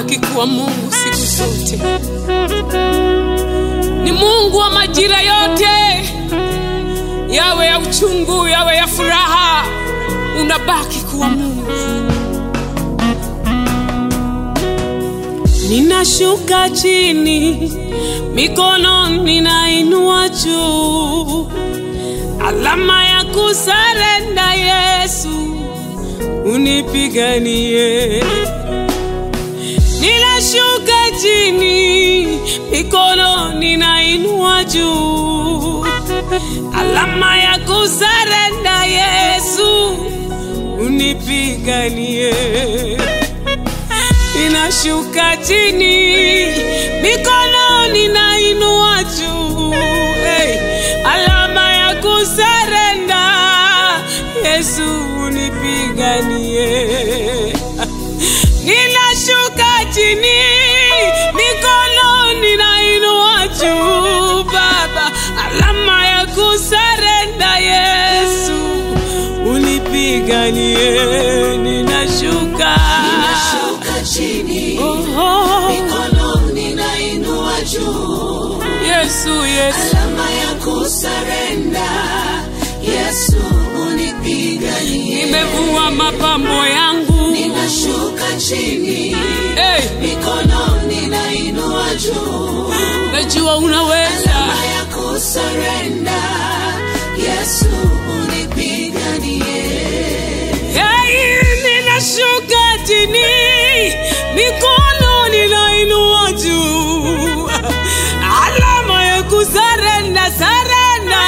unabaki kuwa Mungu siku zote. Ni Mungu wa majira yote, yawe ya uchungu, yawe ya furaha, unabaki kuwa Mungu. Ninashuka chini, mikono ninainua juu, alama ya kusarenda. Yesu unipiganie. Ninashuka chini, mikono ninainua juu, alama ya kusarenda. Yesu unipiganie ninashuka chini, mikono ninainua juu, hey, alama ya kusarenda. Yesu unipiganie. Ninashuka chini, mikono ninainua juu, Baba, alama ya kusarenda. Yesu unipiganie. Ninashuka Ninashuka chini, Oh, mikono ninainua juu, Yesu, Yesu, alama ya kusarenda. Yesu unipiganie. nimevua mapambo yangu Ninashuka chini, hey, mikono ninainua juu, najua unaweza. alama ya kusarenda. Yesu unipiganie. Hey, ninashuka chini, mikono ninainua juu, alama ya kusarenda, sarenda,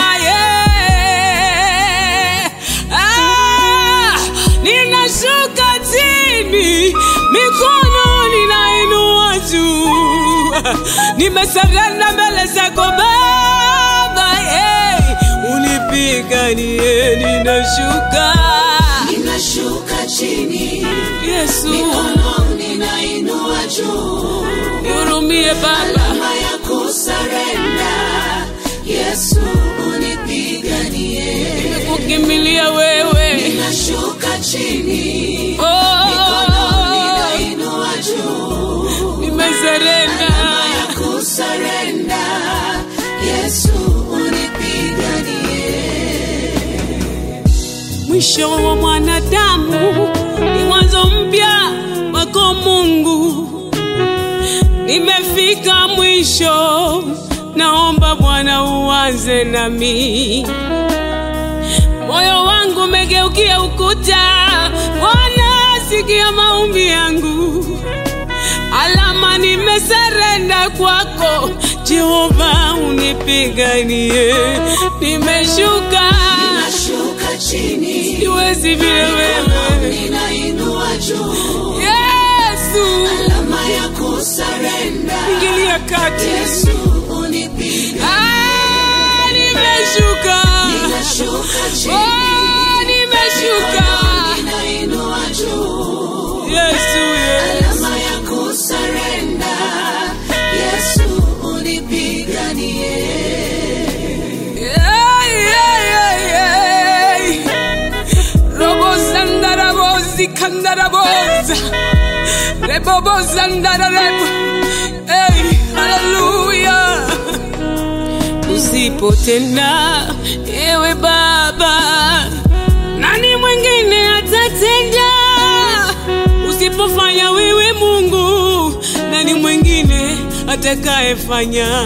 yeah. Ah, ninashuka chini, mikono ninainua juu, nimesarenda mbele zako Baba, yeah. unipiganie, ninashuka Ninashuka chini, Yesu, mikono ninainua juu, nihurumie Baba, alama ya kusarenda. Yesu unipiganie. kukimbilia wewe. Ninashuka chini, Oh, ninainua juu, nimezerenda. alama ya kusarenda. Yesu unipiganie. Mwisho wa mwanadamu ni mwanzo mpya wako Mungu. Nimefika mwisho, naomba Bwana uanze nami. Moyo wangu umegeukia ukuta, Bwana sikia maombi yangu. Alama nimesarenda kwako, Jehova unipiganie. Nimeshuka, Ninashuka chini, siwezi vile wewe. ninainua juu, Yesu, alama ya kusarenda. ingilia kati. Yesu unipiganie. Ah, nimeshuka. Ninashuka chini, Oh, nimeshuka. ninainua juu, Yesu, Yesu. alama ya kusarenda. Yesu unipiganie. Ay, ay, ay, ay. Robo zandara bozi kandara boza. Rebo zandara rebo. Hey, hallelujah. Usipotenda ewe Baba, nani mwingine atatenda? Usipofanya wewe Mungu, nani mwingine atakayefanya?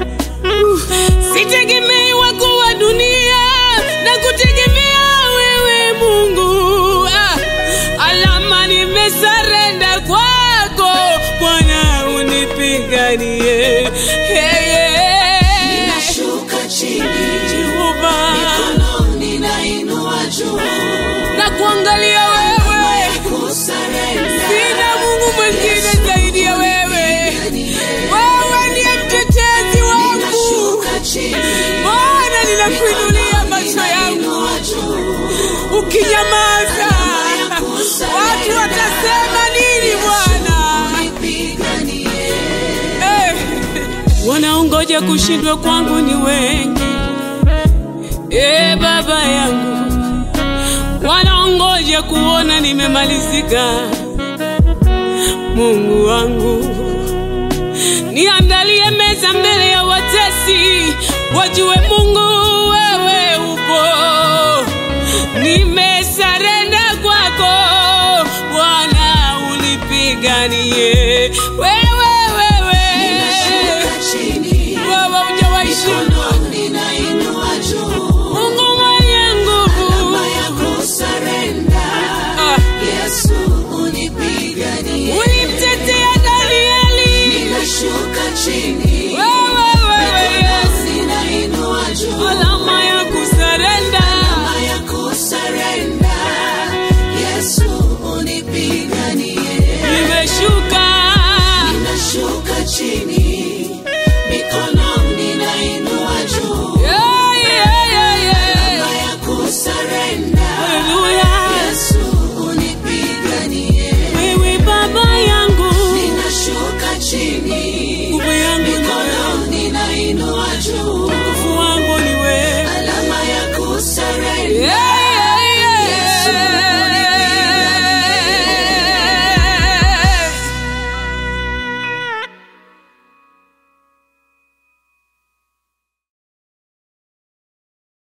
Sitegemei wako wa dunia na kutegemea wewe Mungu. Ah, alama nimesarenda kwako Bwana, unipiganie. Hey, yeah. Ninashuka chini, Jehova, mikono ninainua juu, na kuangalia wewe, kusarenda. sina Mungu mwingine zaidi ya wewe. Wewe ndiye mtetezi wangu. Ninashuka chini, Bwana, ninakuinulia macho yangu ninainua juu, ukinyamaza watu watasema nini Bwana? unipiganie. Eh, Wanaongoja kushindwa kwangu ni wengi, e Baba yangu, wanaongoja kuona nimemalizika. Mungu wangu, niandalie meza mbele ya watesi, wajue Mungu wewe upo. Nimesarenda kwako Bwana, unipiganie wewe, wewe, Ninashuka chini, wewe hujawahi shindwa, mikono ninainua juu. Mungu mwenye nguvu. Alama ya kusarenda. Ah, Yesu unipiganie. ulimtetea Danieli, Ninashuka chini, wewe, wewe Yesu, ninainua juu. alama ya kusarenda. Alama ya kusarenda. Yesu unipiganie. Nimeshuka Ninashuka chini,